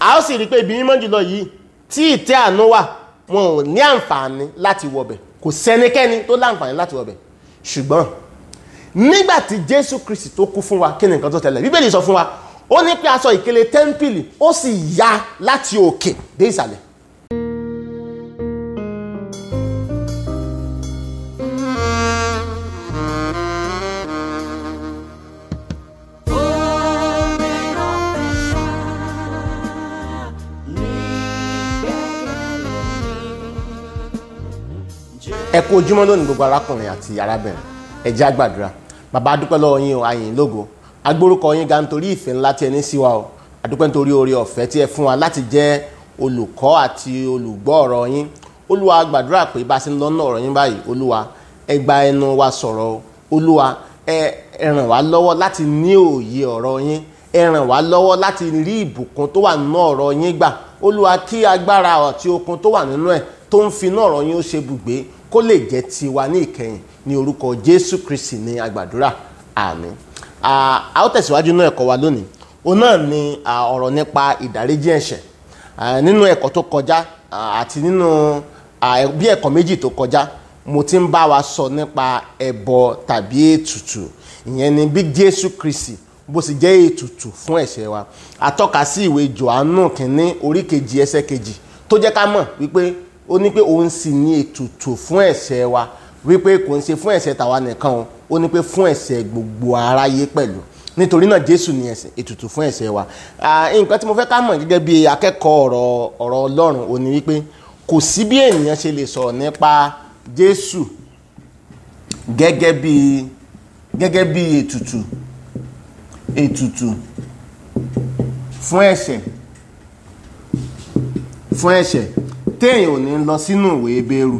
a ó sì rí i pé ibi mímọ́ jùlọ yìí tí ìtẹ́ àánú wà wọn ò ní àǹfààní láti wọbẹ̀ kò sẹ́nikẹ́ni tó láǹfààní láti wọbẹ̀ ṣùgbọ́n nígbà tí jésù kristi tó kú fún wa kí ni nǹkan tó tẹ̀lé bíbélì sọ fún wa ó ní pé aṣọ ìkélé tẹ́ḿpìlì ó sì ya láti òkè dé ìsàlẹ̀ ẹ kú ojúmọ́ lónìí gbogbo arákùnrin àti arábìnrin ẹ jẹ́ á gbàdúrà bàbá adúpẹ́ lọ́wọ́ yín o ayìn lógo agbórúkọ yín ga nítorí ìfẹ́ ńlá tí ẹ ní sí wa o adúpẹ́ nítorí oore ọ̀fẹ́ tí ẹ fún wa láti jẹ́ olùkọ́ àti olùgbọ́ ọ̀rọ̀ yín olúwa gbàdúrà pé bá a ṣe ń lọ́nà ọ̀rọ̀ yín báyìí olúwa ẹ gba ẹnu wa sọ̀rọ̀ o olúwa ẹ ẹ ràn wá lọ́wọ́ láti ní òye ọ̀rọ̀ yín ẹ ràn wá lọ́wọ́ láti rí ìbùkún tó wà nínú ọ̀rọ̀ yín gbà olúwa kí agbára àti okun tó wà nínú ẹ̀ tó ń fi inú ọ̀rọ̀ yín ó ṣe bùgbé kó lè jẹ́ tiwa ní ìkẹyìn ní orúkọ jésù kristi ní agbàdúrà àmín a ó tẹ̀síwájú nínú ẹ̀kọ́ wa lónìí òun náà ni ọ̀rọ̀ nípa ìdáríjì ẹ̀ṣẹ̀ nínú ẹ̀kọ́ tó kọjá àti nínú bí ẹ̀kọ́ méjì tó kọjá mo ti ń bá wa sọ nípa ẹbọ tàbí ètùtù ìyẹn ni bí jésù kristi bó sì jẹ́ ètùtù fún ẹ̀ṣẹ̀ wa atọ́ka sí ìwé johannu kínní orí kejì ẹsẹ̀ kejì tó jẹ́ ká mọ̀ wípé ó ní pé òun sì ní ètùtù fún ẹ̀ṣẹ̀ wa wípé kò ń ṣe fún ẹ̀ṣẹ̀ tàwa nìkan o ó ní pé fún ẹ̀ṣẹ̀ gbogbo aráyé pẹ̀lú nítorí náà jésù ní ẹ̀ṣẹ̀ ètùtù fún ẹ̀ṣẹ̀ wa nǹkan tí mo fẹ́ ká mọ̀ gẹ́gẹ́ bí akẹ́kọ̀ọ́ ọ̀rọ̀ ọ̀rọ̀ ọlọ́run ó ní wípé kò sí bí ènìyàn ṣe lè sọ̀rọ̀ nípa jésù gẹ́gẹ́ bí gẹ́gẹ́ bí ètùtù ètùtù fún ẹ̀ṣẹ̀ fún ẹ̀ṣẹ̀ téèyàn ò ní lọ sínú ìwé ebéèrú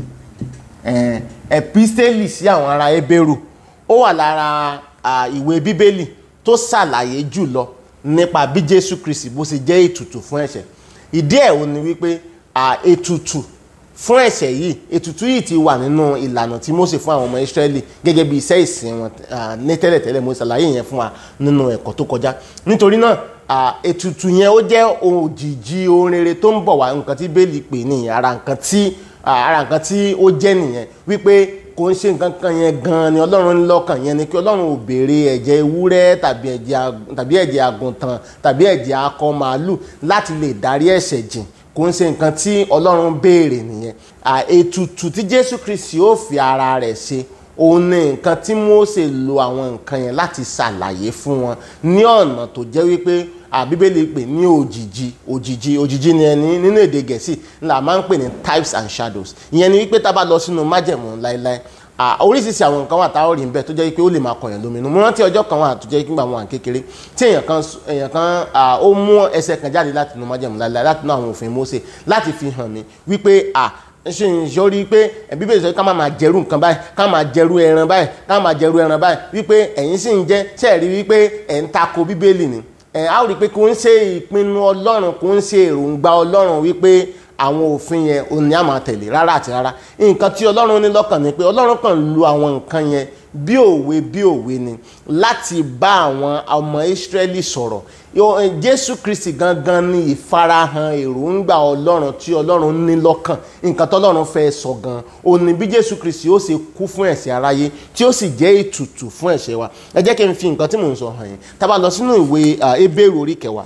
ẹ̀písítélì sí àwọn ará ebéèrú ó wà lára ìwé bíbélì tó ṣàlàyé jùlọ nípa bí jésù kristi bó ṣe jẹ́ ètùtù fún ẹ̀ṣẹ̀ ìdí ẹ̀ ò ní wípé ètùtù fún ẹ̀ṣẹ̀ yìí ètùtù yìí ti wà nínú ìlànà tí Mósè fún àwọn ọmọ Ísírẹ́lì gẹ́gẹ́ bí iṣẹ́ ìsìn wọn ní tẹ́lẹ̀tẹ́lẹ̀ mo ṣàlàyé yẹn fún wa nínú ẹ̀kọ́ tó kọjá nítorí náà ètùtù yẹn ó jẹ́ òjìji ohun rere tó ń bọ̀ wá nǹkan tí bẹ́ẹ̀lì pè ní ara nǹkan tí ara nǹkan tí ó jẹ́ nìyẹn wípé kò ń ṣe nǹkan kan yẹn gan-an ni ọlọ́run ń lọ́kàn yẹn ni kí ọlọ́run ò béèrè ẹ̀jẹ̀ ewúrẹ́ tàbí ẹ̀jẹ̀ àgùntàn tàbí ẹ̀jẹ̀ akọ màálù láti lè dárí ẹ̀ṣẹ̀ jìn kò ń ṣe nǹkan tí ọlọ́run béèrè nìyẹn ètùtù tí jésù kristi ó fi ara rẹ̀ ṣe òun ni nǹkan tí Mósè lo àwọn nǹkan yẹn láti ṣàlàyé fún wọn ní ọ̀nà tó jẹ́ wípé àbíbélì pè ní òjìji òjìji òjìji ni ẹni nínú èdè gẹ̀ẹ́sì ńlá máa ń pè ní types and shadows ìyẹn ni wípé tá a bá lọ sínú májẹ̀mú láéláé oríṣiríṣi àwọn nǹkan wà tá a rí ń bẹ tó jẹ́ pé ó lè máa kọ̀yàn lóminú mo rántí ọjọ́ kan wà tó jẹ́ pé nígbà wọn à ń kékeré tí èèyàn kan èèyàn kan ó mú ẹsẹ̀ kan jáde láti inú májẹ̀mú láéláé láti inú àwọn òfin Mósè láti fi hàn mí wípé ṣe ń sọrí pé bíbélì sọ ká máa máa jẹrú nǹkan báyìí ká máa jẹrú ẹran báyìí ká máa jẹrú ẹran báyìí wípé ẹ̀yin sì ń jẹ́ ṣe rí wípé ẹ̀ ń tako bíbélì ni ẹ̀ á rí i pé kò ń ṣe ìpinnu ọlọ́run kò ń ṣe èròǹgbà ọlọ́run wípé àwọn òfin yẹn ò ní àmà tẹ̀lé rárá àti rárá nǹkan tí ọlọ́run ní lọ́kàn ni pé ọlọ́run kàn lu àwọn nǹkan yẹn bí òwe bí òwe ni láti bá àwọn ọmọ Ísírẹ́lì sọ̀rọ̀ Jésù Kristi gangan ni ìfarahàn èròǹgbà ọlọ́run tí ọlọ́run ní lọ́kàn nǹkan tọ́lọ́run fẹ́ sọ gan ó ní bí Jésù Kristi ó ṣe kú fún ẹ̀ṣẹ̀ aráyé tí ó sì jẹ́ ètùtù fún ẹ̀ṣẹ̀ wa ẹ jẹ́ kí n fi nǹkan tí mò ń sọ hàn yín tá a bá lọ sínú ìwé Hébérù orí kẹwàá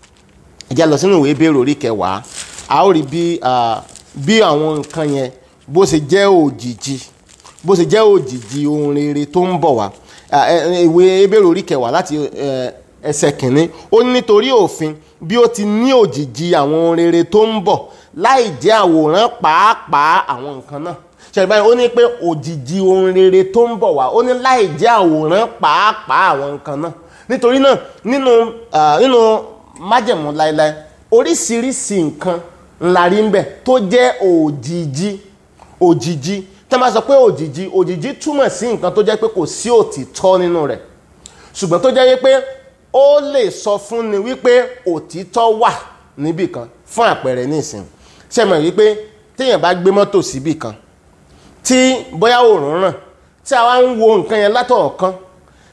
ẹ jẹ́ lọ sínú ìwé Hébérù orí kẹwàá a ó rí bí bí àwọn nǹkan yẹn bó ṣe jẹ́ òjìji bó ṣe jẹ́ òjìji ohun rere tó ń bọ̀ wá ìwé Hébérù orí kẹwàá láti ẹsẹ̀ kìnní ó ní nítorí òfin bí ó ti ní òjìji àwọn ohun rere tó ń bọ̀ láì jẹ́ àwòrán pàápàá àwọn nǹkan náà ṣẹ̀rí báyìí ó ní pé òjìji ohun rere tó ń bọ̀ wá ó ní láì jẹ́ àwòrán pàápàá àwọn nǹkan náà nítorí náà nínú nínú májẹ̀mú láéláé oríṣiríṣi nǹkan ńlá rí ń bẹ tó jẹ́ òjìji òjìji tẹ́ máa sọ pé òjìji òjìji túmọ̀ sí nǹkan tó jẹ́ pé kò sí òtítọ́ nínú rẹ̀ ṣùgbọ́n tó jẹ́ wípé ó lè sọ fún ni wípé òtítọ́ wà níbì kan fún àpẹẹrẹ nísìn ṣe mọ̀ wípé téèyàn bá gbé mọ́tò síbì kan tí bóyá òòrùn ràn tí a wá ń wo nǹkan yẹn látọ̀ọ̀kan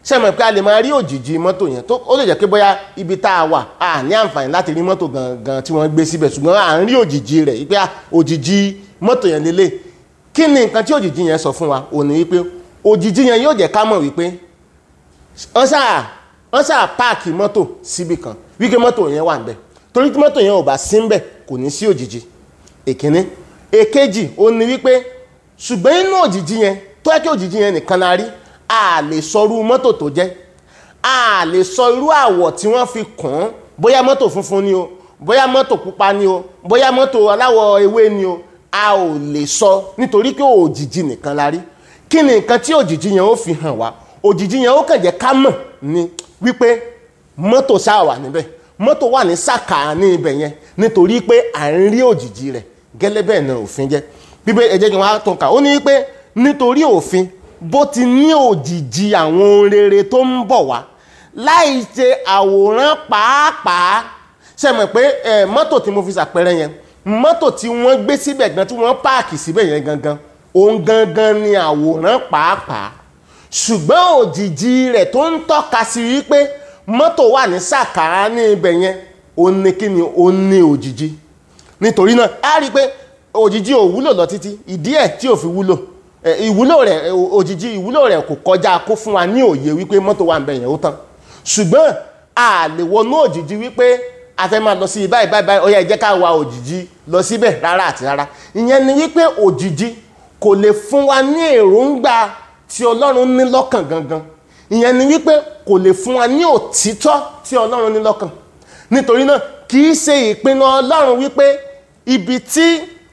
ṣe mọ̀ pé a lè máa rí òjìji mọ́tò yẹn tó ó lè jẹ́ pé bóyá ibi tá a wà a ní àǹfààní láti rí mọ́tò gangan tí wọ́n gbé síbẹ̀ ṣùgbọ́n à ń rí òjìji rẹ̀ wípé òjìji mọ́tò yẹn lélẹ̀ kí ni nǹkan tí òjìji yẹn sọ fún wa ò ní wípé òjìji yẹn yóò jẹ́ ká mọ̀ wípé wọ́n sáà wọ́n sáà páàkì mọ́tò síbi kan wípé mọ́tò yẹn wà níbẹ̀ torí tí mọ́tò yẹn ò bá sí níbẹ̀ kò ní sí òjìji èkíní èkejì ó ní wípé ṣùgbọ́n inú òjìji yẹn tó yẹ kí òjìji yẹn nìkan la rí a lè sọ irú mọ́tò tó jẹ́ a lè sọ irú àwọ̀ tí wọ́n fi kùn ún bóyá mọ́tò funfun ni o bóyá mọ́tò pupa ni o bóyá mọ́tò aláwọ̀ ewé ni o a ò lè sọ nítorí pé òjìji nìkan la rí kí ni nǹkan tí òjìji yẹn ó fi hàn wá òjìji yẹn ó kàn jẹ́ ká mọ̀ ni wípé mọ́tò ṣáà wà níbẹ̀ mọ́tò wà ní sàkà ní ibẹ̀ yẹn nítorí pé à ń rí òjìji rẹ̀ gẹ́lẹ́ bẹ́ẹ̀ ni òfin jẹ́ bíbẹ́ ẹ jẹ́ kí wọ́n á tún kà ó ní pé nítorí òfin bó ti ní òjìji àwọn ohun rere tó ń bọ̀ wá láì ṣe àwòrán pàápàá ṣe mọ̀ pé ẹ mọ́tò tí mo fi ṣàpẹẹrẹ yẹn mọ́tò tí wọ́n gbé síbẹ̀ gan tí wọ́n páàkì síbẹ̀ yẹn gangan òun gangan ni àwòrán pàápàá ṣùgbọ́n òjìji rẹ̀ tó ń tọ́ka sí wípé mọ́tò wà ní sàkárá ní ibẹ̀ yẹn òun ni kí ni òun ni òjìji nítorí náà a rí i pé òjìji ò wúlò lọ títí ìdí ẹ̀ tí ò fi wúlò ìwúlò rẹ̀ òjìji ìwúlò rẹ̀ kò kọjá kó fún wa ní òye wípé mọ́tò wà ń bẹ̀ yẹn ó tán ṣùgbọ́n a lè wọnú òjìji wípé a fẹ́ máa lọ sí báyìí báyìí báyìí ó yá ẹ jẹ́ ká wa òjìji lọ síbẹ̀ rárá àti rárá ìyẹn ni wípé òjìji kò lè fún wa ní èròǹgbà tí ọlọ́run ní lọ́kàn gangan ìyẹn ni wípé kò lè fún wa ní òtítọ́ tí ọlọ́run ní lọ́kàn nítorí náà kì í ṣe ìpinnu ọlọ́run wípé ibi tí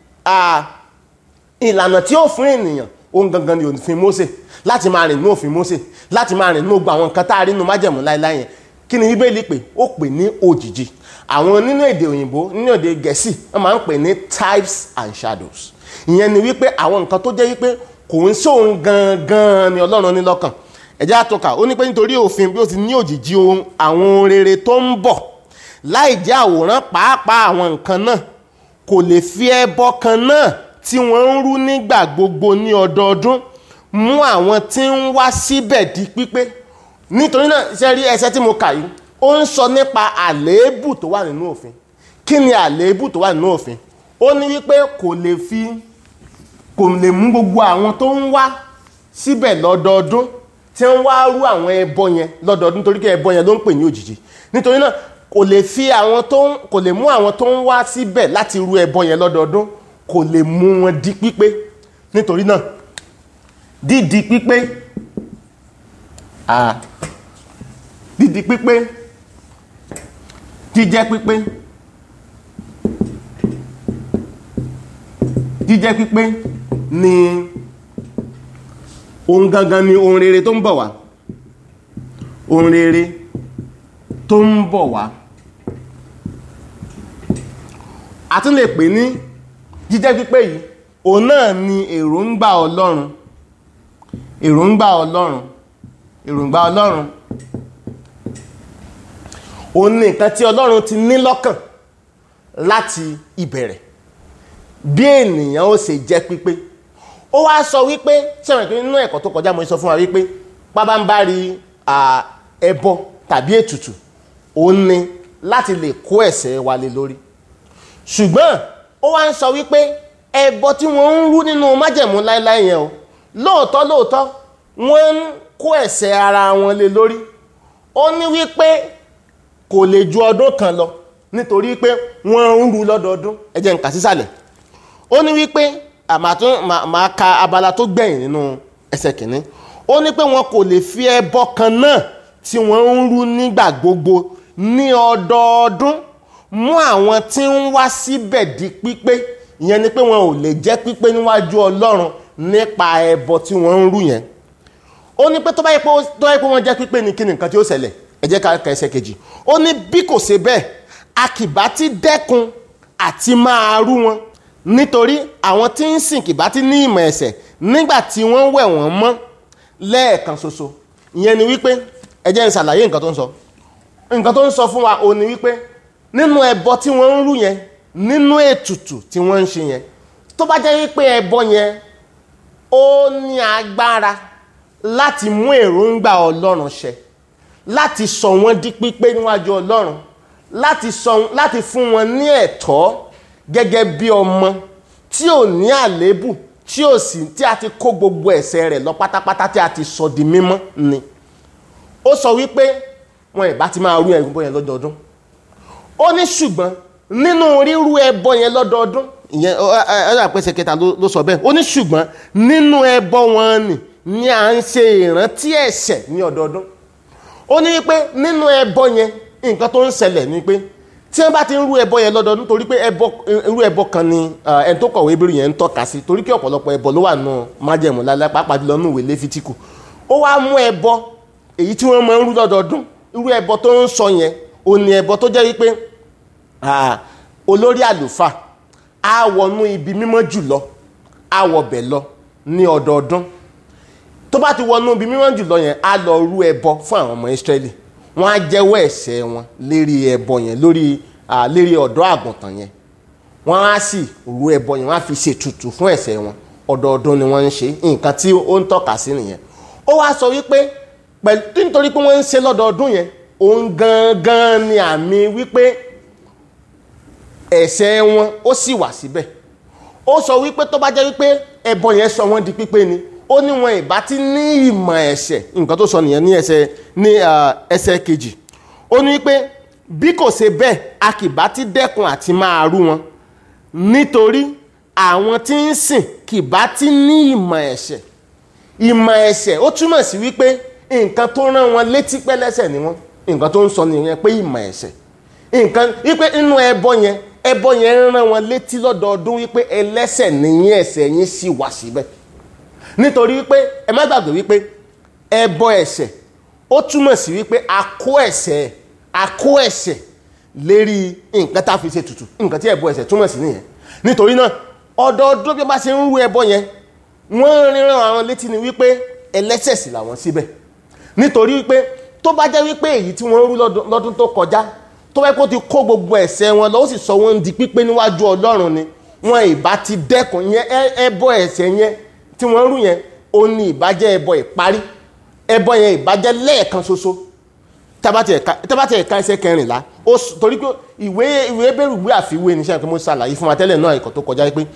ìlànà tí ó fún ènìyàn òun gangan ni òfin Mósè láti máa rìn ní òfin Mósè láti máa rìn ní gbogbo àwọn nǹkan tá a rí nínú májẹ̀mú láéláé yẹn kí ni bíbélì pé ó pè ní òjìji àwọn nínú èdè òyìnbó nínú èdè gẹ̀ẹ́sì wọ́n máa ń pè ní types and shadows ìyẹn ni wípé àwọn nǹkan tó jẹ́ wípé kò ń sóhun gangan ni ọlọ́run ní lọ́kàn ẹ̀jẹ̀ àtọ́ka ó ní pé nítorí òfin bí ó ti ní òjìji ohun àwọn ohun rere tó ń bọ̀ láì jẹ́ àwòrán pàápàá àwọn nǹkan náà kò lè fi ẹbọ kan náà tí wọ́n ń rú nígbà gbogbo ní ọdọọdún mú àwọn tí ń wá síbẹ̀ di pípé nítorí náà ṣe rí ẹsẹ̀ tí mo kà yìí ó ń sọ nípa àléébù tó wà nínú òfin kí ni àléébù tó wà nínú òfin ó ní wípé kò lè fi kò lè mú gbogbo àwọn tó ń wá síbẹ̀ lọ́dọọdún tí ń wá rú àwọn ẹbọ yẹn lọ́dọọdún torí pé ẹbọ yẹn ló ń pè ní òjìji nítorí náà kò lè fi àwọn tó ń kò lè mú àwọn tó ń wá síbẹ̀ láti rú ẹbọ yẹn lọ́dọọdún kò lè mú wọn di pípé nítorí náà dídi pípé ah dídi pípé jíjẹ́ pípé jíjẹ́ pípé ni ohun gangan ni ohun rere tó ń bọ̀ wá ohun rere tó ń bọ̀ wá a tún lè pè ní jíjẹ́ pípé yìí òun náà ni èròǹgbà ọlọ́run èròǹgbà ọlọ́run èròǹgbà ọlọ́run òun ni nǹkan tí ọlọ́run ti ní lọ́kàn láti ìbẹ̀rẹ̀ bí ènìyàn ó ṣe jẹ́ pípé ó wá sọ wípé sẹ́wọ̀n pé nínú ẹ̀kọ́ tó kọjá mo sọ fún wa wípé pábánbárí ẹbọ tàbí ètùtù òun ni láti lè kó ẹ̀ṣẹ̀ wa lé lórí ṣùgbọ́n ó wá ń sọ wípé ẹbọ tí wọ́n ń rú nínú májẹ̀mú láéláé yẹn o lóòótọ́ lóòótọ́ wọ́n ń kó ẹ̀ṣẹ̀ ara wọn lé lórí ó ní wípé kò lè ju ọdún kan lọ nítorí pé wọ́n ń rú lọ́dọọdún ẹ jẹ́ n kà sísàlẹ̀ ó ní wípé àmàtún màá ka abala tó gbẹ̀yìn nínú ẹsẹ̀ kìíní ó ní pé wọn kò lè fi ẹbọ kan náà tí wọ́n ń rú nígbà gbogbo ní ọdọọdún mú àwọn tí ń wá síbẹ̀ di pípé ìyẹn ni pé wọn ò lè jẹ́ pípé níwájú ọlọ́run nípa ẹbọ tí wọ́n ń rú yẹn ó ní pé tó bá yẹ pé tó bá yẹ pé wọ́n jẹ́ pípé ní kí ni nǹkan tí ó ṣẹlẹ̀ ẹ jẹ́ ká ka ẹsẹ̀ kejì ó ní bí kò ṣe bẹ́ẹ̀ a kì bá ti dẹ́kun àti máa rú wọn nítorí àwọn tí ń sìn kì bá ti ní ìmọ̀ ẹ̀ṣẹ̀ nígbà tí wọ́n wẹ̀ wọ́n mọ́ lẹ́ẹ̀kan ṣoṣo ìyẹn ni wípé ẹ jẹ́ n ṣàlàyé nǹkan tó ń sọ nǹkan tó ń sọ fún wa ò ní wípé nínú ẹbọ tí wọ́n ń rú yẹn nínú ètùtù tí wọ́n ń ṣe yẹn tó bá jẹ́ wípé ẹbọ yẹn ó ní agbára láti mú èròǹgbà ọlọ́run ṣẹ láti sọ wọ́n di pípé níwájú ọlọ́run láti sọ láti fún wọn ní ẹ̀tọ́ gẹ́gẹ́ bí ọmọ tí ò ní àléébù tí ò sì tí a ti kó gbogbo ẹ̀ṣẹ̀ rẹ̀ lọ pátápátá tí a ti sọ di mímọ́ ni ó sọ wípé wọn ìbá ti máa rú ẹbọ yẹn lọ́dọọdún ó ní ṣùgbọ́n nínú rírú ẹbọ yẹn lọ́dọọdún ìyẹn ọ̀rọ̀ àpẹẹsẹ kẹta ló sọ bẹ́ẹ̀ ó ní ṣùgbọ́n nínú ẹbọ wọn ni ni à ń ṣe ìrántí ẹ̀ṣẹ̀ ní ọdọọdún ó ní wípé nínú ẹbọ yẹn nǹkan tó ń ṣẹlẹ̀ ni pé tí wọ́n bá ti ń rú ẹbọ yẹn lọ́dọọdún torí pé ẹbọ irú ẹbọ kan ni ẹni tó kọ̀wé Hébérù yẹn ń tọ́ka sí torí kí ọ̀pọ̀lọpọ̀ ẹbọ ló wà nù májẹ̀mú lálẹ́ pàápàá jùlọ nù ìwé Léfítíkù ó wá mú ẹbọ èyí tí wọ́n máa ń rú lọ́dọọdún irú ẹbọ tó ń sọ yẹn ò ní ẹbọ tó jẹ́ wípé olórí àlùfáà á wọnú ibi mímọ́ jùlọ á wọbẹ̀ lọ ní ọdọọdún tó bá ti wọnú ibi mímọ́ jùlọ yẹn á lọ rú ẹbọ fún àwọn ọmọ Ísírẹ́lì wọ́n á jẹ́wọ́ ẹ̀ṣẹ̀ wọn lérí ẹbọ yẹn lórí lérí ọ̀dọ́ àgùntàn yẹn wọ́n á sì rú ẹbọ yẹn wọ́n á fi ṣètùtù fún ẹ̀ṣẹ̀ wọn ọdọọdún ni wọ́n ń ṣe nǹkan tí ó ń tọ́ka sí nìyẹn ó wá sọ wípé pẹ̀lú nítorí pé wọ́n ń ṣe lọ́dọọdún yẹn òun gangan ni àmì wípé ẹ̀ṣẹ̀ wọn ó sì wà síbẹ̀ ó sọ wípé tó bá jẹ́ wípé ẹbọ yẹn sọ wọ́n di pípé ni ó ní wọn ìbá ti ní ìmọ̀ ẹ̀ṣẹ̀ nǹkan tó sọ nìyẹn ní ẹsẹ̀ ní ẹsẹ̀ kejì ó ní wípé bí kò ṣe bẹ́ẹ̀ a kì bá ti dẹ́kun àti máa rú wọn nítorí àwọn tí ń sìn kì bá ti ní ìmọ̀ ẹ̀ṣẹ̀ ìmọ̀ ẹ̀ṣẹ̀ ó túmọ̀ sí wípé nǹkan tó rán wọn létí pẹ́lẹ́sẹ̀ ni wọ́n nǹkan tó ń sọ nìyẹn pé ìmọ̀ ẹ̀ṣẹ̀ nǹkan wípé inú ẹbọ yẹn ẹbọ yẹn ń rán wọn létí lọ́dọọdún wípé ẹlẹ́ṣẹ̀ nìyẹn ẹ̀ṣẹ̀ yín sì wà síbẹ̀ nítorí wípé ẹ má gbàgbé wípé ẹbọ ẹ̀ṣẹ̀ ó túmọ̀ sí wípé a kó ẹ̀ṣẹ̀ a kó ẹ̀ṣẹ̀ lérí nǹkan tá a fi ṣe tutù nǹkan tí ẹbọ ẹ̀ṣẹ̀ túmọ̀ sí nìyẹn nítorí náà ọdọọdún bí wọ́n bá ṣe ń rú ẹbọ yẹn wọ́n ríran àwọn létí ni wípé ẹlẹ́ṣẹ̀ sì làwọn síbẹ̀ nítorí wípé tó bá jẹ́ wípé èyí tí wọ́n rú lọ́dún tó kọjá tó bá kó ti kó gbogbo ẹ̀ṣẹ̀ wọn lọ ó sì sọ wọ́n di pípé níwájú ọlọ́run ni wọn ìbá ti dẹ́kun yẹn ẹbọ ẹ̀ṣẹ̀ yẹn tí wọ́n rú yẹn ó ní ìbàjẹ́ ẹbọ ìparí ẹbọ yẹn ìbàjẹ́ lẹ́ẹ̀kan ṣoṣo tábàtì ẹ̀ka ẹsẹ̀ kẹrìnlá torí pé ìwé ìwé bẹ̀rù ìwé àfiwé ní sẹ́yìn pé mo ṣàlàyé fún wa tẹ́lẹ̀ náà ẹ̀kọ́ tó kọjá pé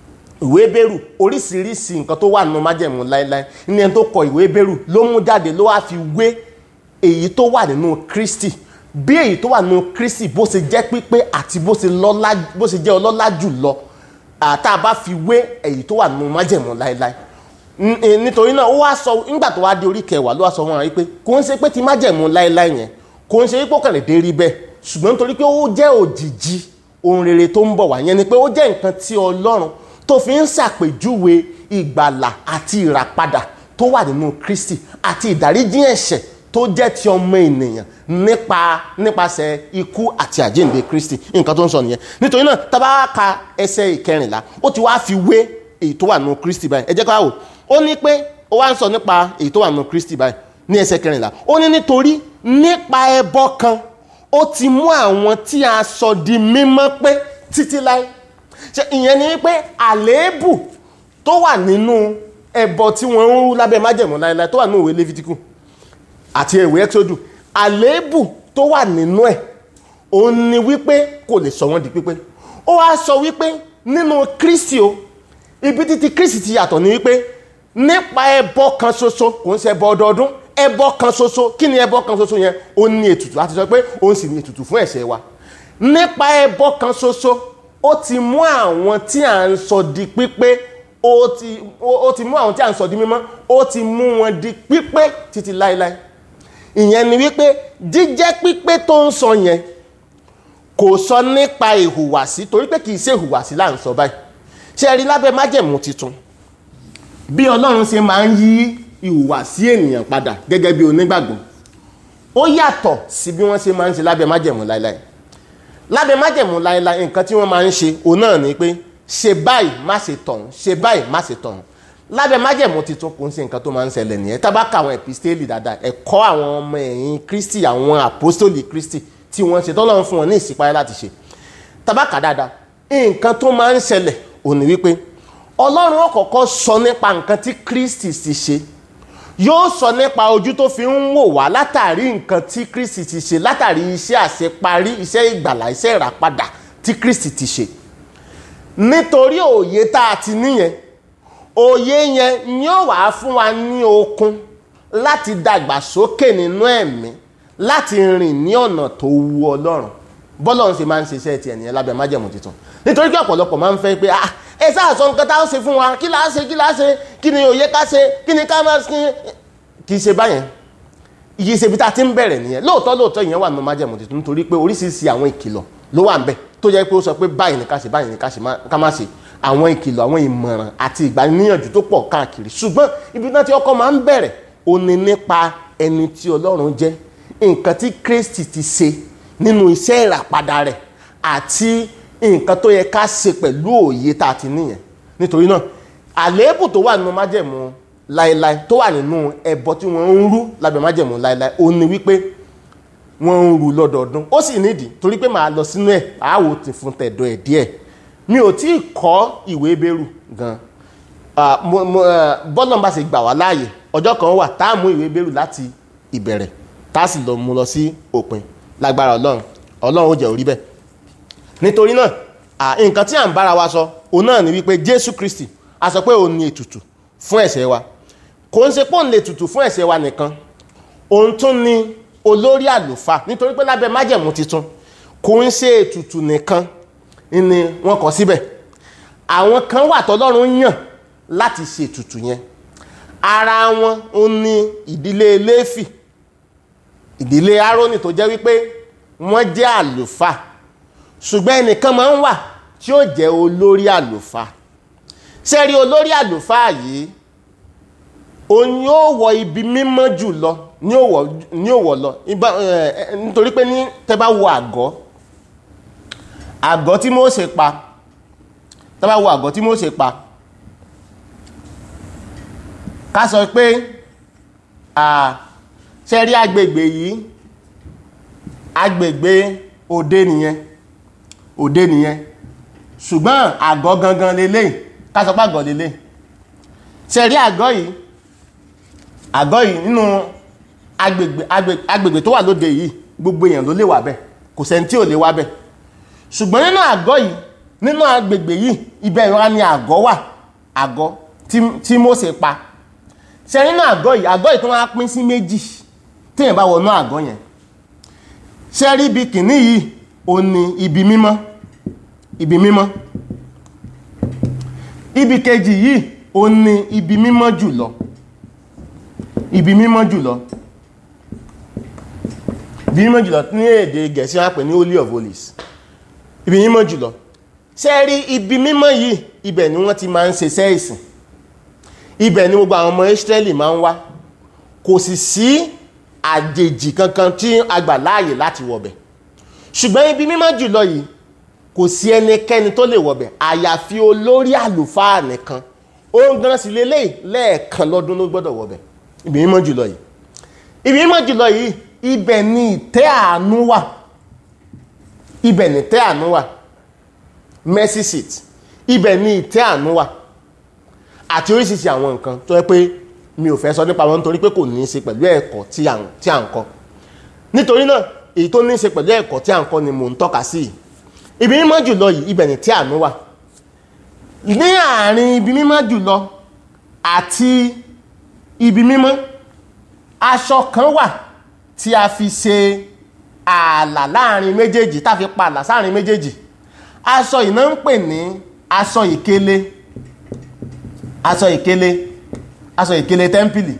ìwé bẹ̀rù oríṣiríṣi nǹkan tó wà nínú májẹ̀mú láéláé ní ẹni tó kọ ìwé bẹ̀rù ló mú jáde ló wá fi wé èyí tó wà nínú Kristi bí èyí tó wà nínú Kristi bó ṣe jẹ́ pípé àti bó ṣe jẹ́ ọlọ́lá jù lọ tá a bá fi wé èyí tó wà nínú májẹ̀mú láéláé nítorí náà ó wá sọ nígbà tó wá di orí kẹwàá ló wá sọ wọn wípé kò ń ṣe pé ti májẹ̀mú láéláé yẹn kò ń ṣe pé ó kàn lè dé rí bẹ́ẹ̀ ṣùgbọ́n nítorí pé ó jẹ́ òjìji ohun rere tó ń bọ̀ wá yẹn ni pé ó jẹ́ nǹkan tí Ọlọ́run tó fi ń ṣàpèjúwe ìgbàlà àti ìràpadà tó wà nínú Kristi àti ìdáríjì ẹ̀ṣẹ̀ tó jẹ́ ti ọmọ ènìyàn nípa nípasẹ̀ ikú àti àjíǹde Kristi nǹkan tó ń sọ nìyẹn nítorí náà tá bá ka ẹsẹ̀ ìkẹrìnlá ó ti wá fi wé èyí tó wà nínú Kristi báyìí ẹ jẹ́ ká wò ó ní pé ó wá ń sọ nípa èyí tó wà nínú Kristi báyìí ní ẹsẹ̀ kẹrìnlá ó ní nítorí nípa ẹbọ kan ó ti mú àwọn tí a sọ di mímọ́ pé títí láé ṣe ìyẹn ni wípé àléébù tó wà nínú ẹbọ tí wọ́n ń rú lábẹ́ májẹ̀mú láéláé tó wà nínú ìwé Léfítíkù àti ìwé Ẹ́kísódù àléébù tó wà nínú ẹ̀ òun ni wípé kò lè sọ wọ́n di pípé ó wá sọ wípé nínú Kristi o ibi títí Kristi ti yàtọ̀ ni wípé nípa ẹbọ kan ṣoṣo kò ń ṣe ẹbọ ọdọọdún ẹbọ kan ṣoṣo kí ni ẹbọ kan ṣoṣo yẹn ó ní ètùtù láti sọ pé òun sì ní ètùtù fún ẹ̀ṣẹ̀ wa nípa ẹbọ kan ṣoṣo ó ti mú àwọn tí à ń sọ di pípé ó ti ó ti mú àwọn tí à ń sọ di mímọ́ ó ti mú wọn di pípé títí láéláé ìyẹn ni wípé jíjẹ́ pípé tó ń sọ yẹn kò sọ nípa ìhùwàsí torí pé kì í ṣe ìhùwàsí là ń sọ báyìí ṣe rí lábẹ́ májẹ̀mú tuntun bí ọlọ́run ṣe máa ń yí ìhùwàsí ènìyàn padà gẹ́gẹ́ bí onígbàgbọ́ ó yàtọ̀ sí bí wọ́n ṣe máa ń ṣe lábẹ́ májẹ̀mú láéláé lábẹ́ májẹ̀mú láéláé nǹkan tí wọ́n máa ń ṣe òun náà ni pé ṣe báyìí má ṣe tọ̀hún ṣe báyìí má ṣe tọ̀hún lábẹ́ májẹ̀mú tuntun kò ń ṣe nǹkan tó máa ń ṣẹlẹ̀ nìyẹn tá bá ka àwọn epistéèlì dáadáa ẹ̀kọ́ àwọn ọmọ ẹ̀yìn kristi àwọn àpọ́stólì kristi tí wọ́n ṣe tọ́lọ́run fún wọn ní ìsìpáyé láti ṣe tá bá kà dáadáa nǹkan tó máa ń ṣẹlẹ̀ òun ni wípé ọlọ́run ó kọ́kọ́ sọ nípa nǹkan tí kristi ti ṣe yóò sọ nípa ojú tó fi ń wò wá látàrí nǹkan tí Kristi ti ṣe látàrí iṣẹ́ àṣeparí iṣẹ́ ìgbàlà iṣẹ́ ìràpadà tí Kristi ti ṣe nítorí òye tá a ti níyẹn òye yẹn ni ó wàá fún wa ní okun láti dàgbà sókè nínú ẹ̀mí láti rìn ní ọ̀nà tó wu Ọlọ́run bọ́lọ́run ṣe máa ń ṣiṣẹ́ tiẹ̀ nìyẹn lábẹ́ májẹ̀mú tuntun nítorí pé ọ̀pọ̀lọpọ̀ máa ń fẹ́ pé ah ẹ sáà sọ nǹkan tá a ṣe fún wa kí láá ṣe kí láá ṣe kí ni òye ká ṣe kí ni ká máa ṣe kì í ṣe báyẹn iye ṣe bí tá a ti ń bẹ̀rẹ̀ nìyẹn lóòótọ́ lóòótọ́ ìyẹn wà nínú májẹ̀mú tuntun nítorí pé oríṣiríṣi àwọn ìkìlọ̀ ló wà ń bẹ̀ tó jẹ́ pé ó sọ pé báyìí ni ká ṣe báyìí ni ká ṣe ká má ṣe àwọn ìkìlọ̀ àwọn ìmọ̀ràn àti ìgbaniníyànjú tó pọ̀ káàkiri ṣùgbọ́n ibi náà tí ọkọ máa ń bẹ̀rẹ̀ ó ní nípa ẹni tí Ọlọ́run jẹ́ nǹkan tí Kristi ti ṣe nínú iṣẹ́ ìràpadà rẹ̀ àti nǹkan tó yẹ ká ṣe pẹ̀lú òye tá a ti níyẹn nítorí náà àléébù tó wà nínú májẹ̀mú láéláé tó wà nínú ẹbọ tí wọ́n ń rú lábẹ́ májẹ̀mú láéláé ó ní wípé wọ́n ń rú lọ́dọọdún ó sì nídìí torí pé màá lọ sínú ẹ̀ àáwò ti fún tẹ̀dọ̀ ẹ̀ díẹ̀ mi ò tí ì kọ́ ìwé bẹ́rù gan bọ́lọ̀ bá ṣe gbà wá láàyè ọjọ́ kan wà tá a mú ìwé bẹ́rù láti ìbẹ̀rẹ̀ tá a sì lọ mú lọ sí òpin lágbára ọlọ́run ọlọ́run ó jẹ́ orí bẹ́ẹ̀ nítorí náà nǹkan tí à ń bára wa sọ òun náà ni wípé jésù kristi a sọ pé òun ni ètùtù fún ẹ̀ṣẹ̀ wa kò ń ṣe pé òun lè tùtù fún ẹ̀ṣẹ̀ wa nìkan òun tún ni olórí àlùfáà nítorí pé lábẹ́ májẹ̀mú titun kò ń ṣe ètùtù nìkan ni wọ́n kọ síbẹ̀ àwọn kan wà tọ́lọ́run yàn láti ṣe ètùtù yẹn ara wọn ó ní ìdílé léfì ìdílé árónì tó jẹ́ wípé wọ́n jẹ́ àlùfáà ṣùgbọ́n ẹnìkan máa ń wà tí ó jẹ́ olórí àlùfáà sẹ́rí olórí àlùfáà yìí òun yóò wọ ibi mímọ́ jù lọ ní òwò lọ nítorí pé ní tẹ́ bá wo àgọ́ àgọ́ tí Mósè pa tẹ́ bá wo àgọ́ tí Mósè pa ká sọ pé sẹ́rí agbègbè yìí agbègbè òde nìyẹn òde nìyẹn ṣùgbọ́n àgọ́ gangan lélẹ̀ ká sọ pé àgọ́ lélẹ̀ sẹ́rí àgọ́ yìí àgọ́ yìí nínú agbègbè agbègbè tó wà lóde yìí gbogbo èèyàn ló lè wà bẹ́ẹ̀ kò sẹ́ni tí ò lè wà bẹ́ẹ̀ ṣùgbọ́n nínú àgọ́ yìí nínú agbègbè yìí ibẹ̀ ìrora ni àgọ́ wà àgọ́ tí Mósè pa ṣe nínú àgọ́ yìí àgọ́ yìí tó wá pín sí méjì téèyàn bá wọnú àgọ́ yẹn ṣe rí ibi kìíní yìí ó ní ibi mímọ́ ibi mímọ́ ibi kejì yìí ó ní ibi mímọ́ jùlọ ibi mímọ́ jùlọ ibi mímọ́ jùlọ ní èdè gẹ̀ẹ́sì wọn pè ní holy of holies ibi mímọ́ jùlọ ṣe rí ibi mímọ́ yìí ibẹ̀ ni wọ́n ti máa ń ṣe sẹ́ẹ̀sìn ibẹ̀ ni gbogbo àwọn ọmọ Ísírẹ́lì máa ń wá kò sì sí àjèjì kankan tí a gbà láàyè láti wọ̀bẹ̀ ṣùgbọ́n ibi mímọ́ jùlọ yìí kò sí ẹnikẹ́ni tó lè wọ̀bẹ̀ àyàfi olórí àlùfáà nìkan òun gan sì lélẹ́yìí lẹ́ẹ̀kan lọ́dún ló gbọ́dọ̀ wọ̀bẹ̀ ibi mímọ́ jùlọ yìí ibi mímọ́ jùlọ yìí ibẹ̀ ni ìtẹ́ àánú wà ibẹ̀ ni ìtẹ́ àánú wà mercy seat ibẹ̀ ni ìtẹ́ àánú wà àti oríṣiríṣi àwọn nǹkan tó yẹ pé mi ò fẹ́ sọ nípa wọn nítorí pé kò ní í ṣe pẹ̀lú ẹ̀kọ́ tí à ń kọ́ nítorí náà èyí tó ní í ṣe pẹ̀lú ẹ̀kọ́ tí à ń kọ́ ni mò ń tọ́ka sí yìí ibi mímọ́ jùlọ yìí ibẹ̀ ni tí àánú wà ní àárín ibi mímọ́ jùlọ àti ibi mímọ́ aṣọ kan wà tí a fi ṣe ààlà láàrin méjèèjì tá a fi pa ààlà sáàrin méjèèjì aṣọ yìí náà ń pè ní aṣọ ìkélé aṣọ ìkélé aṣọ ìkélé tẹ́ḿpìlì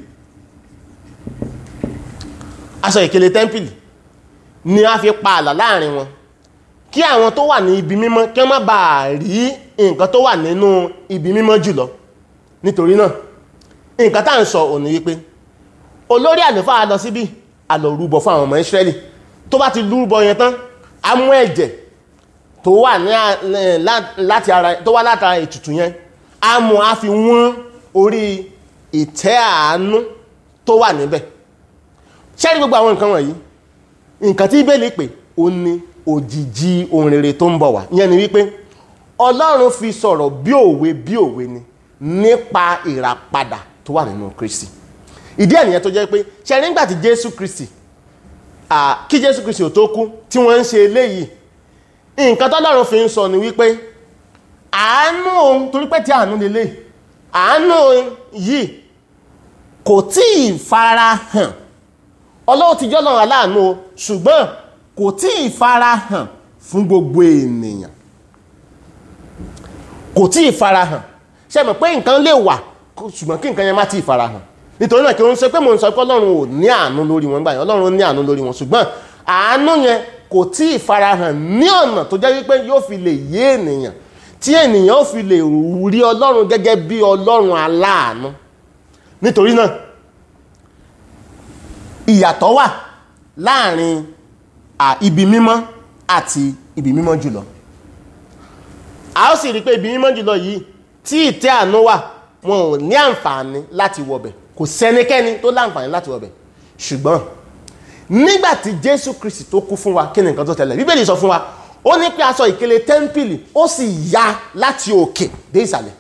aṣọ ìkélé tẹ́ḿpìlì ni a fi pa ààlà láàrin wọn kí àwọn tó wà ní ibi mímọ́ kí wọ́n má bàa rí nǹkan tó wà nínú ibi mímọ́ jùlọ nítorí náà nǹkan tá à ń sọ òní wípé olórí àlùfáà lọ síbí a lọ rúbọ fún àwọn ọmọ Ísírẹ́lì tó bá ti rúbọ yẹn tán a mú ẹ̀jẹ̀ tó wà ní láti ara tó wá látara ètùtù yẹn a mú a fi wọ́n orí ìtẹ́ àánú tó wà níbẹ̀ ṣẹ́rí gbogbo àwọn nǹkan wọ̀nyí nǹkan tí Bíbélì pè ó ní òjìji ohun rere tó ń bọ̀ wá ìyẹn ni wípé Ọlọ́run fi sọ̀rọ̀ bí òwe bí òwe ni nípa ìràpadà tó wà nínú Kristi ìdí ẹ̀ nìyẹn tó jẹ́ pé ṣe rí nígbà tí jésù kristi à, kí jésù kristi ò tó kú tí wọ́n ń ṣe eléyìí nǹkan tọ́lọ́run fi ń sọ ni wípé àánú òun torí pé tí àánú lélẹ̀ àánú òun yìí kò tí ì fara hàn ọlọ́run ti jọ́lọ́run aláàánú o ṣùgbọ́n kò tí ì fara hàn fún gbogbo ènìyàn kò tí ì fara hàn ṣe mọ̀ pé nǹkan lè wà kó- ṣùgbọ́n kí nǹkan yẹn má tí ì fara hàn nítorí náà kí wọ́n sọ pé mò ń sọ pé ọlọ́run ò ní àánú lórí wọn gbà yẹn ọlọ́run ní àánú lórí wọn ṣùgbọ́n àánú yẹn kò tí ì fara hàn ní ọ̀nà tó jẹ́ wípé yóò fi lè yé ènìyàn tí ènìyàn ó fi lè rí ọlọ́run gẹ́gẹ́ bí ọlọ́run aláàánú nítorí náà ìyàtọ̀ wà láàrin à, ibi mímọ́ àti ibi mímọ́ jùlọ a ó sì rí pé ibi mímọ́ jùlọ yìí tí ìtẹ́ àánú wà wọn ò ní àǹfààní láti wọbẹ̀ kò sẹ́nikẹ́ni tó láǹfààní láti wọbẹ̀ ṣùgbọ́n nígbà tí jésù kristi tó kú fún wa kí ni nǹkan tó tẹ̀lé bíbélì sọ fún wa ó ní pé aṣọ ìkélé tẹ́ḿpìlì ó sì ya láti òkè dé ìsàlẹ̀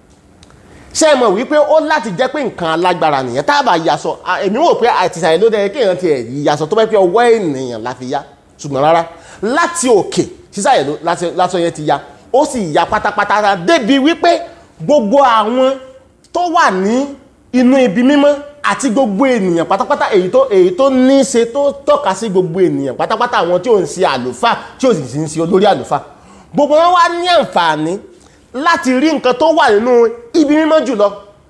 ṣé ẹ mọ̀ wípé ó láti jẹ́ pé nǹkan alágbára nìyẹn tá a bá yasọ à, èmi wò pé àtìsàlẹ̀ ló dẹ̀ kéèyàn tiẹ̀ yasọ tó bá pẹ́ ọwọ́ ènìyàn la fi ya ṣùgbọ́n rárá láti òkè sísàlẹ̀ ló láti- lásọ yẹn ti ya ó sì ya pátápátá débi wípé gbogbo àwọn tó wà ní inú ibi mímọ́ àti gbogbo ènìyàn pátápátá èyí tó èyí tó ní í ṣe tó tọ́ka sí gbogbo ènìyàn pátápátá àwọn tí ò ń ṣe àlùfáà tí ò sì ń ṣe olórí àlùfáà gbogbo wọn wá ní àǹfààní láti rí nǹkan tó wà nínú ibi mímọ́ jùlọ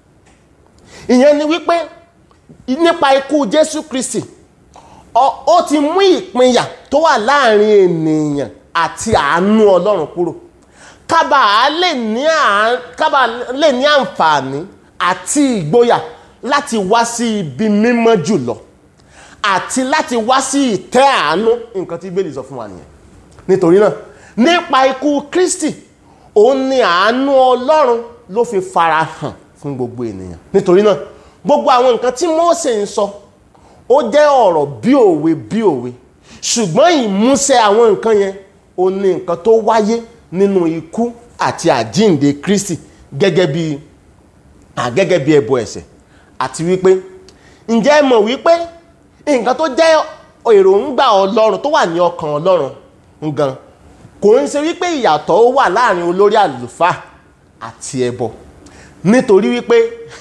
ìyẹn ni wípé nípa ikú Jésù Kristi ọ- ó ti mú ìpínyà tó wà láàrin ènìyàn àti àánú Ọlọ́run kúrò kábà lè ní à- kábà lè ní àǹfààní àti ìgboyà láti wá sí ibi mímọ́ jùlọ àti láti wá sí ìtẹ́ àánú nǹkan tí Bíbélì sọ fún wa nìyẹn nítorí náà nípa ikú Kristi òun ni àánú Ọlọ́run ló fi fara hàn fún gbogbo ènìyàn nítorí náà gbogbo àwọn nǹkan tí Mósè ń sọ ó jẹ́ ọ̀rọ̀ bí òwe bí òwe ṣùgbọ́n ìmúṣẹ àwọn nǹkan yẹn ó ní nǹkan tó wáyé nínú ikú àti àjíǹde Kristi gẹ́gẹ́ bí à gẹ́gẹ́ bí ẹbọ ẹ̀ṣẹ̀ àti wípé ǹjẹ́ ẹ mọ̀ wípé nǹkan tó jẹ́ èròǹgbà Ọlọ́run tó wà ní ọkàn Ọlọ́run ngan kò ń ṣe wípé ìyàtọ̀ ó wà láàrin olórí àlùfáà àti ẹbọ nítorí wípé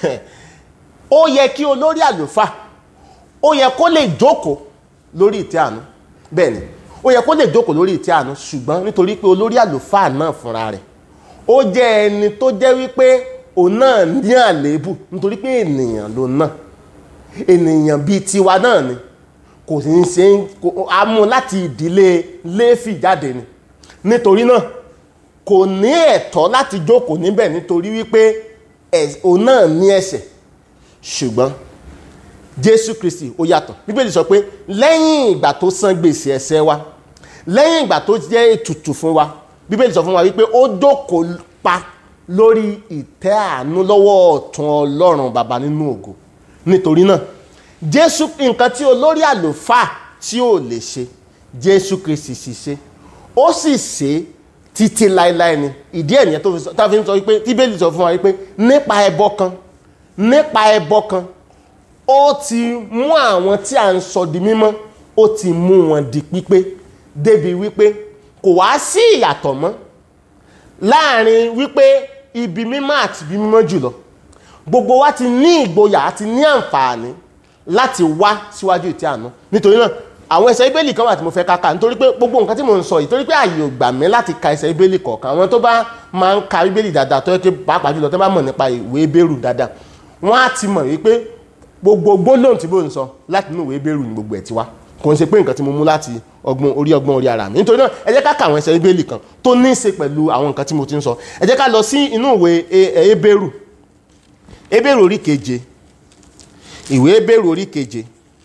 ó yẹ kí olórí àlùfáà ó yẹ kó lè jókòó lórí ìtẹ́ àánú bẹ́ẹ̀ ni ó yẹ kó lè jókòó lórí ìtẹ́ àánú ṣùgbọ́n nítorí pé olórí àlùfáà náà fúnra rẹ̀ ó jẹ́ ẹni tó jẹ́ wípé òun náà ní àléébù nítorí pé ènìyàn ló náà ènìyàn bíi tiwa náà ni kò sì ń ṣe kò- a mú láti ìdílé léfì jáde ni nítorí náà kò ní ẹ̀tọ́ láti jókòó níbẹ̀ nítorí wípé ẹ̀- òun náà ní ẹ̀ṣẹ̀ ṣùgbọ́n jésù kristi ó yàtọ̀ bíbélì sọ pé lẹ́yìn ìgbà tó san gbèsè ẹ̀ṣẹ̀ wa lẹ́yìn ìgbà tó jẹ́ ètùtù fún wa bíbélì sọ fún wa wípé ó jókòó pa lórí ìtẹ́ àánú lọ́wọ́ ọ̀tún ọlọ́run bàbá nínú ògo nítorí náà jésù nǹkan tí olórí àlùfáà tí ò lè ṣe jésù kristi sì ṣe ó sì ṣe títí láéláé ni ìdí ẹ̀ nìyẹn tó fi sọ- tá a fi ń sọ wípé tí bíbélì sọ fún wa wípé nípa ẹbọ kan nípa ẹbọ kan ó ti mú àwọn tí a ń sọ di mímọ́ ó ti mú wọn di pípé débi wípé kò wá sí ìyàtọ̀ mọ́ láàrin wípé ibi mímọ́ àti ibi mímọ́ jùlọ gbogbo wa ti ní ìgboyà àti ní àǹfààní láti wá síwájú ìtẹ́ àánú nítorí náà àwọn ẹsẹ̀ ibélì kan wà tí mo fẹ́ káka nítorí pé gbogbo nǹkan tí mo ń sọ yìí torí pé ààyè ò gbà mí láti ka ẹsẹ̀ ibélì kọ̀ọ̀kan àwọn tó bá máa ń ka ibélì dáadáa tó yẹ kí pàápàá jùlọ tó bá mọ̀ nípa ìwé bẹ́rù dáadáa wọ́n á ti mọ̀ wípé gbogbo gbólóhùn tí mo ń sọ láti inú ìwé bẹ́rù ni gbogbo ẹ̀ ti wá kò ń ṣe pé nǹkan tí mo mú láti ọgbọ́n orí ọgbọ́n orí ara mi nítorí náà ẹ jẹ́ ká ka àwọn ẹsẹ̀ ibélì kan tó ní í ṣe pẹ̀lú àwọn nǹkan tí mo ti ń sọ ẹ jẹ́ ká lọ sí inú ìwé E- E- ebéèrù ebéèrù orí keje ìwé ebéèrù orí keje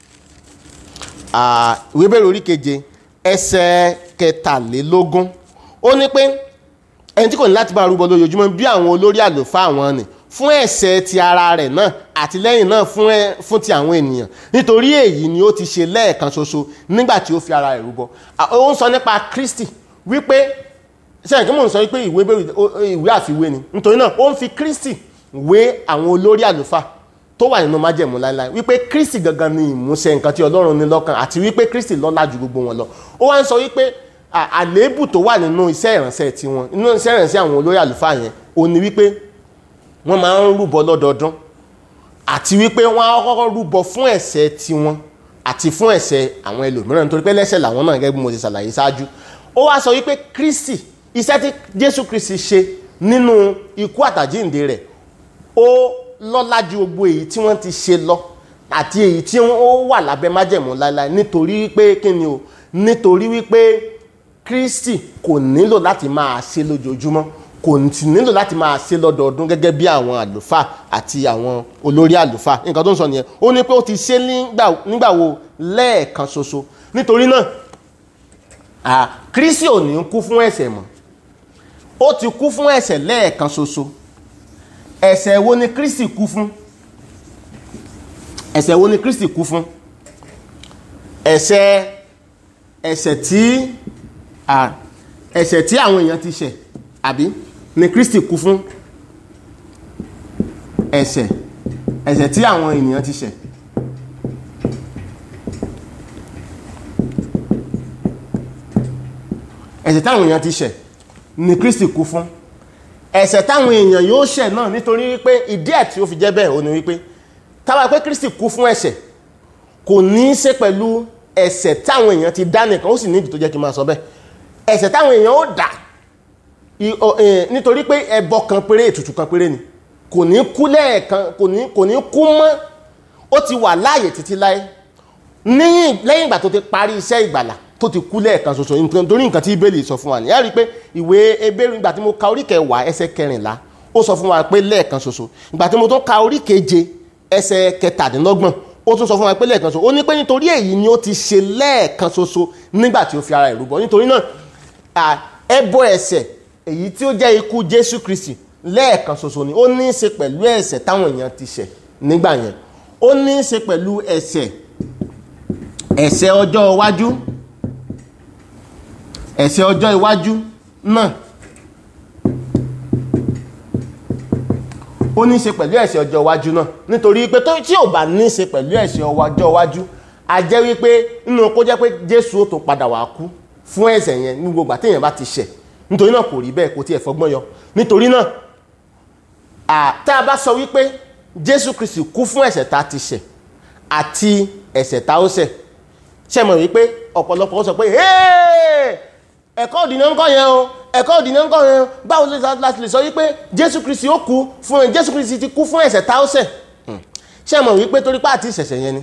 Ah, ìwé ebéèrù orí keje ẹsẹ̀ kẹtàlélógún ó ní pé ẹni tí kò ní láti bá rúbọ lójoojúmọ́ bí àwọn olórí àlùfáà wọn ni fún ẹ̀ṣẹ̀ ti ara rẹ̀ náà àti lẹ́yìn náà fún ẹ- fún ti àwọn ènìyàn nítorí èyí ni ó ti ṣe lẹ́ẹ̀kan ṣoṣo nígbà tí ó fi ara rẹ̀ rúbọ Ah, ó ń sọ nípa Kristi wípé sẹ́yìn kí mò ń sọ wípé ìwé bẹ̀rù ìwé àfiwé ni nítorí náà ó ń fi Kristi wé àwọn olórí àlùfáà tó wà nínú májẹ̀mú láéláé wípé kristi gangan ni ìmúṣẹ nǹkan tí ọlọ́run ní lọ́kàn àti wípé kristi lọ́lá ju gbogbo wọn lọ ó wá ń sọ wípé à- àléébù tó wà nínú iṣẹ́ ìránṣẹ́ tiwọn nínú iṣẹ́ ìránṣẹ́ àwọn olórí àlùfáà yẹn ó ní wípé wọ́n máa ń rúbọ lọ́dọọdún àti wípé wọ́n á kọ́kọ́ rúbọ fún ẹ̀ṣẹ̀ tiwọn àti fún ẹ̀ṣẹ̀ àwọn ẹlòmíràn nítorí pé lẹ́ṣẹ̀ làwọn náà gẹ́gẹ́ bí mo ti ṣàlàyé ṣáájú ó wá sọ wípé kristi iṣẹ́ tí jésù kristi ṣe nínú ikú àtàjíǹde rẹ̀ ó lọ́lá ju gbogbo èyí tí wọ́n ti ṣe lọ àti èyí tí ó wà lábẹ́ májẹ̀mú láéláé nítorí wípé kí ni o nítorí wípé kristi kò nílò láti máa ṣe lójoojúmọ́ kò sì nílò láti máa ṣe lọ́dọọdún gẹ́gẹ́ bí àwọn àlùfáà àti àwọn olórí àlùfáà nǹkan tó ń sọ nìyẹn ó ní pé ó ti ṣe nígbà- nígbà wo lẹ́ẹ̀kan ṣoṣo nítorí náà à, kristi ò ní kú fún ẹ̀ṣẹ̀ mọ́ ó ti kú fún ẹ̀ṣẹ̀ lẹ́ẹ̀kan ṣoṣo ẹ̀ṣẹ̀ wo ni kristi kú fún ẹ̀ṣẹ̀ wo ni kristi kú fún ẹ̀ṣẹ̀ ẹ̀ṣẹ̀ tí à, ẹ̀ṣẹ̀ tí àwọn èèyàn ti ṣẹ̀ àbí ni kristi kú fún ẹ̀ṣẹ̀ ẹ̀ṣẹ̀ tí àwọn ènìyàn ti ṣẹ̀ ẹ̀ṣẹ̀ táwọn èèyàn ti ṣẹ̀ ni kristi kú fún ẹ̀ṣẹ̀ táwọn èèyàn yóò ṣẹ̀ náà nítorí wípé ìdí ẹ̀ tí ó fi jẹ́ bẹ́ẹ̀ ó ní wípé táwa pé kristi kú fún ẹ̀ṣẹ̀ kò ní í ṣe pẹ̀lú ẹ̀ṣẹ̀ táwọn èèyàn ti dá nìkan ó sì ní ìdí tó jẹ́ kí n máa sọ bẹ́ẹ̀ ẹ̀ṣẹ̀ táwọn èèyàn ó dá i- o- eh, nítorí pé ẹbọ kan péré ètùtù kan péré ni kò ní kú lẹ́ẹ̀kan kò ní kò ní kú mọ́ ó ti wà láàyè títí láé ní lẹ́yìn ìgbà tó ti parí iṣẹ́ ìgbàlà tó ti kú lẹ́ẹ̀kan ṣoṣo nítorí nǹkan tí ibèlì sọ fún wa ní ẹ rí i pé ìwé ebéèrè ìgbà tí mo ka orí kẹwàá ẹsẹ̀ kẹrìnlá ó sọ fún wa pé lẹ́ẹ̀kan ṣoṣo ìgbà tí mo tún ka orí keje ẹsẹ̀ kẹtàdínlọ́gbọ̀n ó tún sọ fún wa pé lẹ́ẹ̀kan ṣoṣo ó ní pé nítorí èyí ni ó ti ṣe lẹ́ẹ̀kan ṣoṣo nígbà tí ó fi ara ẹ̀ rúbọ nítorí náà à, ẹbọ ẹ̀ṣẹ̀ èyí tí ó jẹ́ ikú Jésù Kristi lẹ́ẹ̀kan ṣoṣo ni ó ní í ṣe pẹ̀lú ẹ̀ṣẹ̀ táwọn èèyàn ti ṣẹ̀ nígbà yẹn ó ní í ṣe pẹ̀lú ẹ̀ṣẹ̀ ẹ̀ṣẹ̀ ọjọ́ iwájú ẹ̀ṣẹ̀ ọjọ́ iwájú náà ó ní í ṣe pẹ̀lú ẹ̀ṣẹ̀ ọjọ́ iwájú náà nítorí pé tó tí ò bá ní í ṣe pẹ̀lú ẹ̀ṣẹ̀ ọjọ́ iwájú a jẹ́ wípé nínú kó jẹ́ pé Jésù ó tó padà wá kú fún ẹ̀ṣẹ̀ yẹn ní gbogbo àtẹ̀yìn bá ti ṣẹ̀ nítorí náà kò rí bẹ́ẹ̀ kò tiẹ̀ fọgbọ́n yọ nítorí náà à, tá a bá sọ wípé Jésù Kristi kú fún ẹ̀ṣẹ̀ tá a ti ṣẹ̀ àti ẹ̀ṣẹ̀ tá ó ṣẹ̀ ṣe mọ̀ wípé ọ̀pọ̀lọpọ̀ ó sọ pé "Hey! ẹ̀kọ́ òdìnà ńkọ́ yẹn o ẹ̀kọ́ òdìnà ńkọ́ yẹn o báwo ló láti lè sọ wípé Jésù Kristi ó kú fún ẹ Jésù Kristi ti kú fún ẹ̀ṣẹ̀ tá ó ṣẹ̀ Hmm. ṣe mọ̀ wípé torí pé àti ìṣẹ̀ṣẹ̀ yẹn ni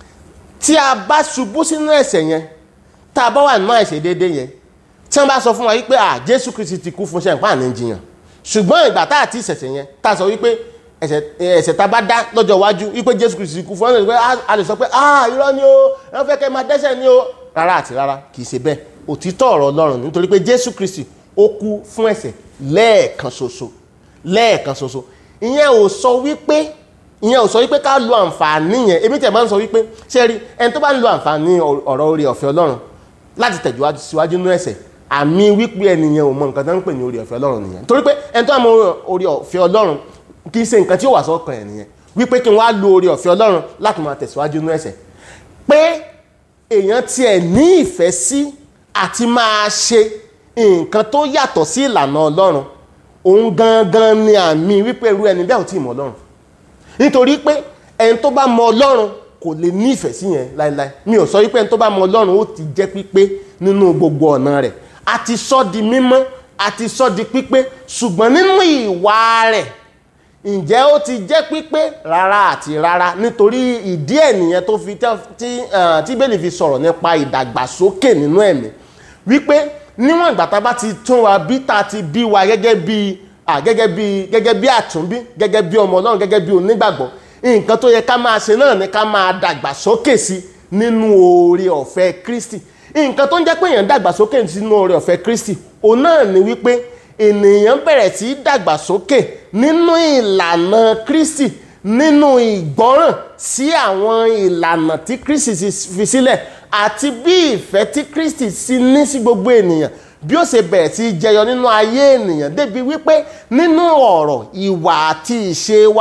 tí a bá ṣubú sínú ẹ̀ṣẹ̀ yẹn tá a bá wà nínú àìṣe déédé yẹn tí wọ́n bá sọ fún wa wípé à Jésù Kristi ti kú fún ṣẹ̀ǹpá àní jiyàn ṣùgbọ́n ìgbà tá àti ìṣẹ̀ṣẹ̀ yẹn tá a sọ wípé ẹ̀ṣẹ̀ ẹ̀ṣẹ̀ tá a bá dá lọ́jọ́ iwájú wípé Jésù Kristi ti kú fún ẹ̀ pé a lè sọ pé ah irọ́ ni o ẹ fẹ́ kẹ́ máa dẹ́ṣẹ̀ ni o rárá àti rárá kì í ṣe bẹ́ẹ̀ òtítọ́ ọ̀rọ̀ Ọlọ́run nítorí pé Jésù Kristi ó kú fún ẹ̀ṣẹ̀ lẹ́ẹ̀kan ṣoṣo lẹ́ẹ̀kan ṣoṣo ìyẹn ò sọ wípé ìyẹn ò sọ wípé ká lo àǹfààní yẹn èmi tẹ̀ máa ń sọ wípé ṣé rí ẹni tó bá ń lo àǹfààní ọ̀rọ̀ orí ọ̀fẹ́ Ọlọ́run láti tẹ̀síwájú síwájú nínú ẹ̀ṣẹ̀ àmì wípé ẹnìyẹn ò mọ nǹkan tó ń pè ní orí ọ̀fẹ́ Ọlọ́run nìyẹn torí pé ẹni tó bá mọ orí ọ̀fẹ́ Ọlọ́run kì í ṣe nǹkan tí ó wà sọ́kàn ẹ̀ nìyẹn wípé kí wọ́n á lo orí ọ̀fẹ́ Ọlọ́run láti máa tẹ̀síwájú nínú ẹ̀ṣẹ̀ pé èèyàn tiẹ̀ ní ìfẹ́ sí àti máa ṣe nǹkan tó yàtọ̀ sí ìlànà Ọlọ́run òun gangan ni àmì wípé irú ẹni bẹ́ẹ̀ ò tí ì mọ Ọlọ́run nítorí pé ẹni tó bá mọ Ọlọ́run kò lè ní ìfẹ́ sí yẹn láéláé mi ò sọ wípé ẹni tó bá mọ Ọlọ́run ó ti jẹ́ pípé nínú gbogbo ọ̀nà rẹ̀ a ti sọ di mímọ́ a ti sọ di pípé ṣùgbọ́n nínú ìwà rẹ̀ ǹjẹ́ ó ti jẹ́ pípé rárá àti rárá nítorí ìdí ẹ̀ nìyẹn tó fi tí tí bẹ́ẹ̀lì fi sọ̀rọ̀ nípa ìdàgbàsókè nínú ẹ̀mí wípé níwọ̀n ìgbà tá a bá ti tún wa bí tá a ti bí wa gẹ́gẹ́ bí gẹ́gẹ́ bí gẹ́gẹ́ bí àtúnbí gẹ́gẹ́ bí ọmọ Ọlọ́run gẹ́gẹ́ bí onígbàgbọ́ nǹkan tó yẹ ká máa ṣe náà ni ká máa dàgbàsókè sí nínú oore ọ̀fẹ́ Kristi nǹkan tó ń jẹ́ pé èèyàn dàgbàsókè sínú oore ọ̀fẹ́ Kristi òun náà ni wípé ènìyàn bẹ̀rẹ̀ sí í dàgbàsókè nínú ìlànà Kristi nínú ìgbọ́ràn sí àwọn ìlànà tí Kristi fi sílẹ̀ àti bí ìfẹ́ tí Kristi sì ní sí gbogbo ènìyàn bí ó ṣe bẹ̀rẹ̀ sí í jẹyọ nínú ayé ènìyàn débi wípé nínú ọ̀rọ̀ ìwà àti ìṣe wa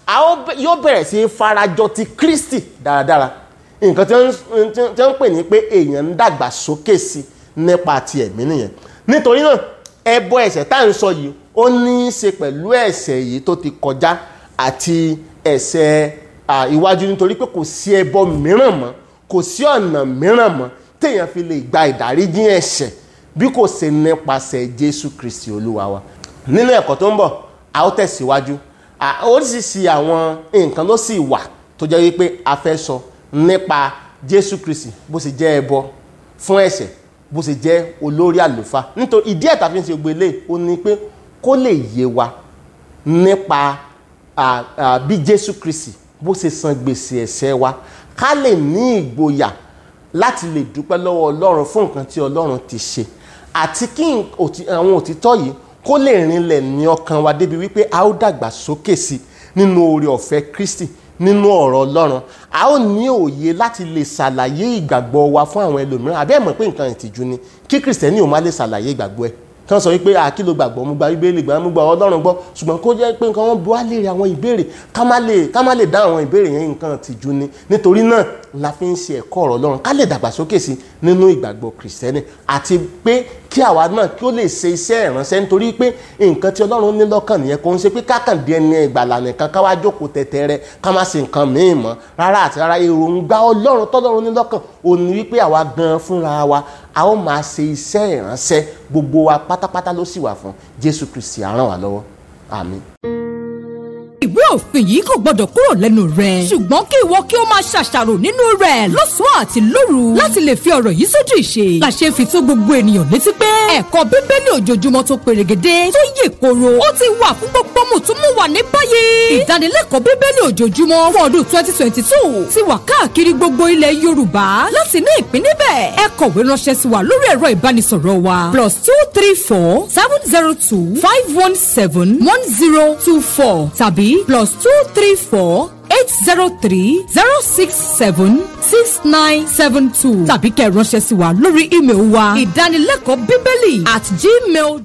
a ó bẹ- yóò bẹ̀rẹ̀ sí í farajọ ti Kristi dáradára nǹkan tí wọ́n ń- tí wọ́n tí wọ́n ń pè ní pé èèyàn ń dàgbà sókè sí nípa ti ẹ̀mí nìyẹn nítorí náà ẹbọ ẹ̀ṣẹ̀ tá à ń sọ yìí ó ní í ṣe pẹ̀lú ẹ̀ṣẹ̀ yìí tó ti kọjá àti ẹ̀ṣẹ̀ à, iwájú nítorí pé kò sí ẹbọ mìíràn mọ́ kò sí ọ̀nà mìíràn mọ́ téèyàn fi lè gba ìdáríjì ẹ̀ṣẹ̀ bí kò ṣe nípasẹ̀ Jésù Kristi Olúwa wa nínú ẹ̀kọ́ tó ń bọ̀ a ó tẹ̀síwájú À, oríṣiríṣi àwọn nǹkan ló sì wà tó jẹ́ wípé a fẹ́ sọ nípa Jésù Kristi bó ṣe jẹ́ ẹbọ fún ẹ̀ṣẹ̀ bó ṣe jẹ́ olórí àlùfáà nítorí ìdí ẹ̀ tá fi ń ṣe gbogbo eléyìí ó ní pé kó lè yé wa nípa à, à, bí Jésù Kristi bó ṣe san gbèsè ẹ̀ṣẹ̀ wa ká lè ní ìgboyà láti lè dúpẹ́ lọ́wọ́ Ọlọ́run fún nǹkan tí Ọlọ́run ti ṣe àti kí n- òtí- àwọn òtítọ́ yìí kó lè rinlẹ̀ ní ọkàn wa débi wípé a ó dàgbà sókè sí nínú oore ọ̀fẹ́ Kristi nínú ọ̀rọ̀ Ọlọ́run a ó ní òye láti lè ṣàlàyé ìgbàgbọ́ wa fún àwọn ẹlòmíràn àbí ẹ̀ mọ̀ pé nǹkan ìtìjú ni kí kìrìsìtẹ́nì ò má lè ṣàlàyé ìgbàgbọ́ ẹ̀ kí wọ́n sọ wípé àkí ló gbàgbọ́ mo gba bíbélì gbà mo gba Ọlọ́run gbọ́ ṣùgbọ́n kó jẹ́ pé nǹkan wọn bu wá léèrè àwọn ìbéèrè ká má lè ká má lè dá àwọn ìbéèrè yẹn nǹkan ìtìjú ni nítorí náà la fi ń ṣe ẹ̀kọ́ ọ̀rọ̀ Ọlọ́run ká lè dàgbàsókè sí nínú ìgbàgbọ́ kìrìsìtẹ́nì àti pé kí àwa náà kí ó lè ṣe iṣẹ́ ìránṣẹ́ nítorí pé nǹkan tí Ọlọ́run ní lọ́kàn nìyẹn kò ń ṣe pé kákàndé ẹni ìgbàlà nìkan ká wá jókòó tẹ̀tẹ̀rẹ̀ ká má ṣe nǹkan míì mọ́ rárá àti rárá èròǹgbà Ọlọ́run tọ́lọ́run ní lọ́kàn ò ní wípé àwa gan fúnra wa a ó máa ṣe iṣẹ́ ìránṣẹ́ gbogbo wa pátápátá ló sì wà fún Jésù Kristi á ràn wá lọ́wọ́ àmín. ìwé òfin yìí kò gbọdọ̀ kúrò lẹ́nu rẹ̀ ṣùgbọ́n kí ìwọ kí o máa ṣàṣàrò nínú rẹ̀ lọ́sàn-án àti lóru láti lè fi ọ̀rọ̀ yìí sójú ìṣe la ṣe ń fi tó gbogbo ènìyàn létí pé ẹ̀kọ́ bíbélì ojoojúmọ́ tó perégedé tó yè koro ó ti wà fún gbogbo mùtúmùwà ní báyìí ìdánilẹ́kọ̀ọ́ bíbélì ojoojúmọ́ fún ọdún twenty twenty two ti wà káàkiri gbogbo ilẹ̀ yorùbá láti ní ìpín níbẹ̀ ẹ kọ̀wé ránṣẹ́ sí wa lórí ẹ̀rọ ìbánisọ̀rọ̀ wa plus two three four seven zero two five one seven one zero two four tàbí plus two three four eight zero three zero six seven six nine seven two tàbí kẹ́ ẹ ránṣẹ́ sí wa lórí email wa ìdánilẹ́kọ̀ọ́ bíbélì at gmail